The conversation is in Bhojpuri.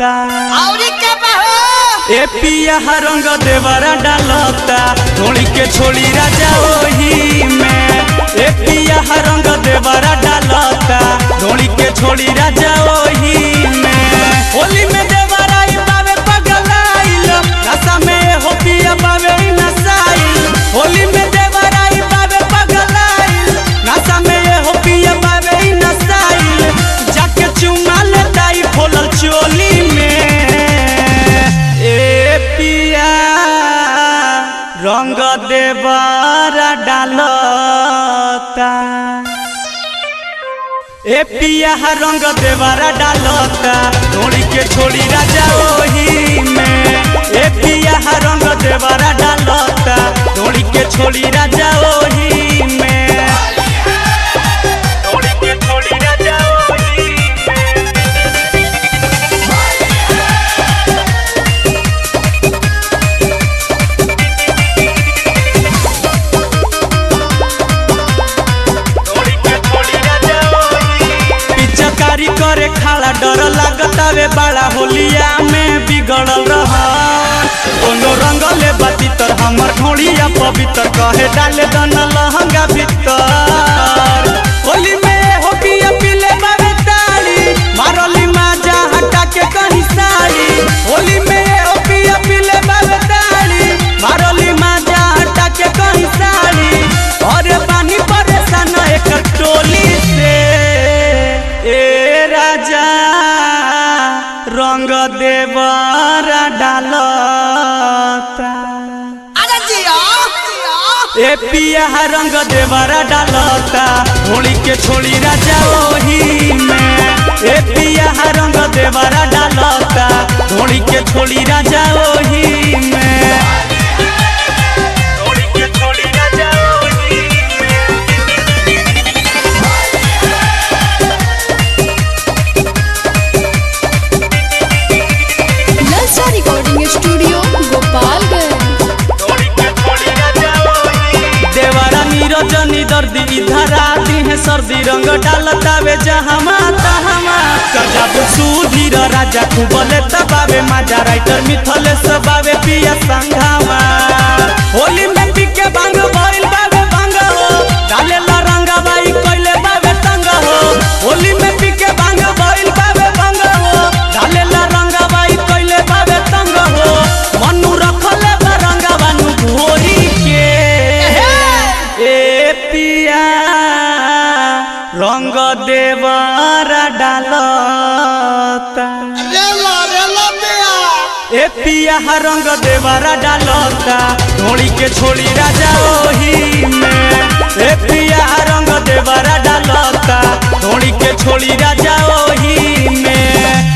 औरी के बहो ए पिया रंग देवरा डालता होली के छोड़ी राजा ओही में ए पिया रंग देवरा डालता होली के छोड़ी राजा ओही में होली में देवरा ई बावे पगलाइल नशा में हो पिया बावे ई नसाइल होली में देवरा ई बावे पगलाइल नशा में हो पिया बावे ई नसाइल जाके चुमा लेता ई खोलल चोली में ए पिया रंग देवरा डालता ए पिया रंग देवरा डालता छोड़ी के छोड़ी राजा ओही में ए पिया रंग देवरा डालता छोड़ी के छोड़ी राजा ओही में छोड़ी के छोड़ी राजा ओही में पिचकारी करे खाला डर लागतावे बड़ा होलिया में बिगड़ल रह कोनो रंग ले बाती तर हमर ढोड़िया पवित्र कहे डाले दन लहंगा भीतर होली में हो पिया पीले बाबे ताली मारली माजा हटा के कहीं साड़ी होली में हो पिया पीले बाबे ताली मारली माजा हटा के कहीं साड़ी और पानी परेशान एक टोली से ए राजा रंग देवरा डालता अरे जिया जिया ए पिया रंग देवरा डालता होली के छोड़ी राजा ओही में ए पिया रंग देवरा डालता होली के छोड़ी राजा ओही में होली के छोड़ी राजा ओही में ललचा रिकॉर्डिंग स्टूडियो गोपालगंज देवरा नीरजनी दर्दी धरा दी है सर्दी रंग डालता वे जहमा तहमा गजब सुधीर राजा कुबले तबावे माजा राइटर मिथले सबावे पिया संघामा होली में पीके भांग भइल बावे भांग हो डाले ला रंगा बाई कोइले बावे तंग हो होली में पीके भांग भइल बावे भांग हो डाले ला रंगा बाई कोइले बावे तंग हो मनु रखले बा रंगा बानु घोरी के ए पिया रंग देवरा डालता रेला रेला दिया ए पिया रंग देवरा डालता ढोड़ी के छोड़ी राजा ओही में ए पिया रंग देवरा डालता ढोड़ी के छोड़ी राजा ओही में